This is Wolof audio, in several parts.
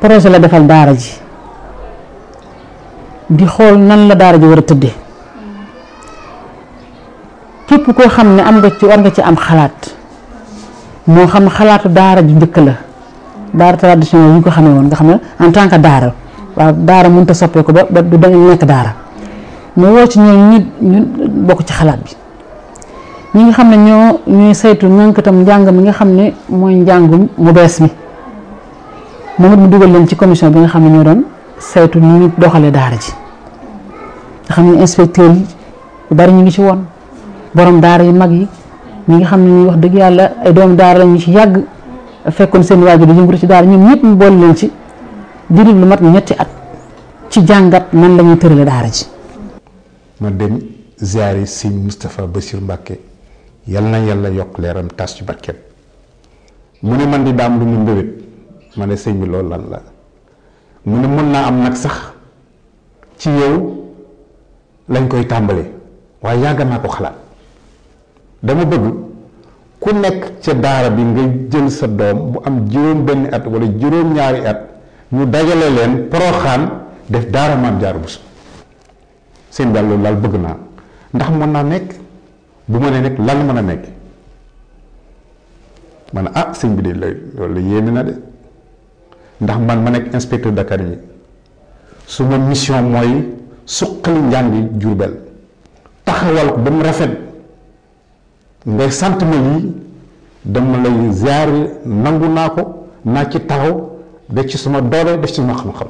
projet la defal daara ji di xool nan la daara ji war a tëddee képp koo xam ne am nga ci war nga ci am xalaat moo xam xalaatu daara ji njëkk la daara traditionnel yi ñu ko xamee woon nga xam ne en tant que daara waaw daara mënut a soppeeku ba ba du da nekk daara mu woo ci ñoom ñu ñu bokk ci xalaat bi ñi nga xam ne ñoo ñuy saytu ñànkatam njàng mi nga xam ne mooy njàngum mu bees mi moom it mu dugal leen ci commission bi nga xam ne ñoo doon saytu ni ñu doxalee daara ji nga xam ne inspecteur yi yu bari ñu ngi ci woon borom daara yu mag yi ñi nga xam ne ñuy wax dëgg yàlla ay doomu daara la ñu ci yàgg fekkoon seen waajur di yëngatu ci daara ñoom ñëpp mu boole leen ci diiru lu mat ñetti at ci jàngat nan la ñuy tërale daara ji. ma dem ziari sëñ Moustapha Bassir Mbacke yal na yàlla yokk leeram tas ci barkeem mu ne man di daam lu mu mbébét ma ne sëñ bi loolu lan la mu ne mën naa am nag sax ci yow lañ koy tàmbalee waaye yàgg naa ko xalaat dama bëgg ku nekk ca daara bi nga jël sa doom bu am juróom benn at wala juróom ñaari at ñu dajale leen poroxaan def daara maam Jaara Buso seen daal loolu daal bëgg naa ndax mën naa nekk bu ma nee nekk lan mën a nekk ma ne ah sëñ bi de la loolu la yéeme na de ndax man ma nekk inspecteur d'académie su ma mission mooy suqali njàngi Jurbel taxawal ko ba mu rafet ngay sant ma lii dama lay ziare nangu naa ko naa ci taxaw def ci suma doole def ci suma xam-xam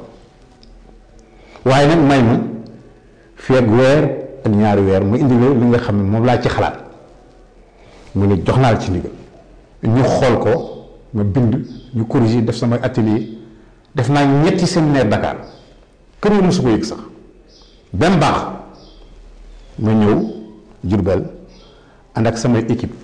waaye nag may ma fii ak weer ak ñaari weer mu indi la li nga xam ne moom laa ci xalaat mu ne jox naa la ci ndigal ñu xool ko ma bind ñu corriger def sama atelier def naa ñetti séminaire Dakar kër yi mosu ko yëg sax benn baax ma ñëw Jurbel ànd ak samay équipe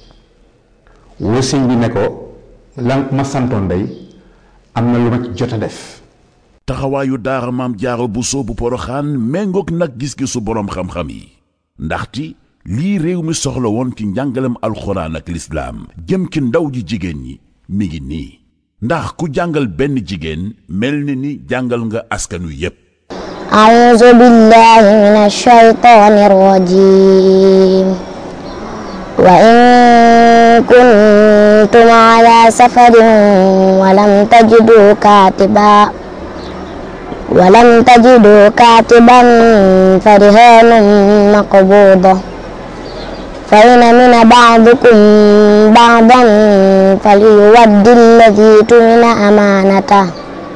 woo sëñ bi ne ko lan ma santoon day am na lu ma ci jot a def taxawaayu daara maam jaaro Buso bu poroxaan méngoog nag gis-gisu boroom xam-xam yi ndaxti lii réew mi soxla woon ci njàngalem alxuraan ak lislaam jëm ci ndaw ji jigéen ñi mi ngi nii ndax ku jàngal benn jigéen mel ni ni jàngal nga askanu yépp أعوذ بالله من الشيطان الرجيم وإن كنتم على سفر ولم تجدوا كاتبا ولم تجدوا كاتبا فرهان مقبوضة فإن من بعضكم بعضا فليود الذي تمن أمانته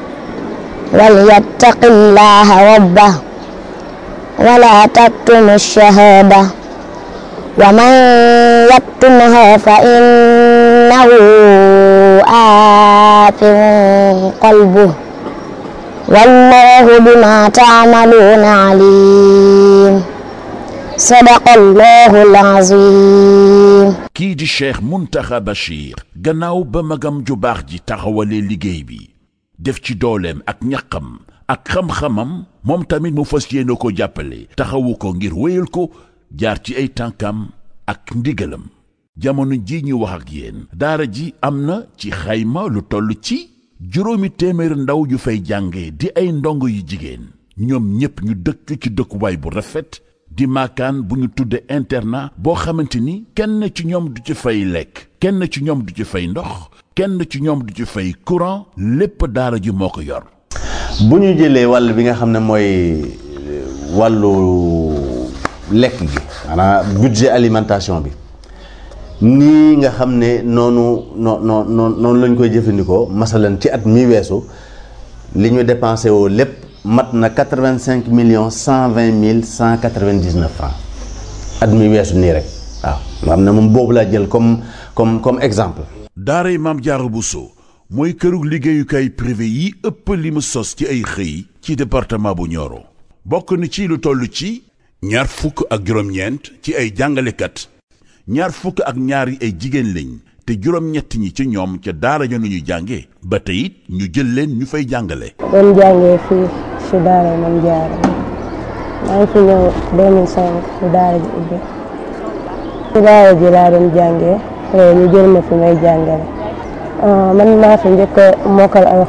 وليتق الله ربه ولا تكتموا الشهادة ومن يكتمها فإنه آثم قلبه والله بما تعملون عليم صدق الله العظيم kii di cheikh muntaxa bachir gannaaw ba magam ju baax ji taxawalee liggéey bi def ci dooleem ak ñaqam ak xam-xamam moom tamit mu fas yéene ko jàppale taxawu ko ngir wéyal ko jaar ci ay tànkam ak ndigalam jamono ji ñu wax ak yéen daara ji am na ci xayma lu toll ci juróomi téeméer ndaw yu fay jànge di ay ndongo yu jigéen ñoom ñépp ñu dëkk ci dëkkuwaay bu rafet di maakaan bu ñu tudde internat boo xamante ni kenn ci ñoom du ci fay lekk kenn ci ñoom du ci fay ndox kenn ci ñoom du ci fay courant lépp daara ji moo ko yor bu ñu jëlee wàll bi nga xam ne mooy wàllu lekk gi maanaam budget alimentation bi nii nga xam ne noonu noo noo noonu lañ koy jëfandikoo masalan ci at mi weesu li ñu dépensé woo lépp mat na quatre vingt cinq millions cent vingt mille cent quatre vingt dix neuf francs at mi weesu nii rek waaw nga xam ne moom boobu laa jël comme comme comme exemple. daaray maam Jaara Buso mooy kërug liggéeyukaay privé yi ëpp li mu sos ci ay xëy ci département bu Nioro bokk na ci lu toll ci ñaar fukk ak juróom-ñeent ci ay jàngalekat ñaar fukk ak ñaar yi ay jigéen lañ te juróom-ñett ñi ci ñoom ca daara ja ñuy jànge ba tey it ñu jël leen ñu fay jàngale doon jàngee fii si daara Maam Jaara maa ngi fi ñëw 2005 si daara ji ubbi si daara ji laa doon jàngee après ñu jël ma fi may jàngale man maa fi njëkk a mokkal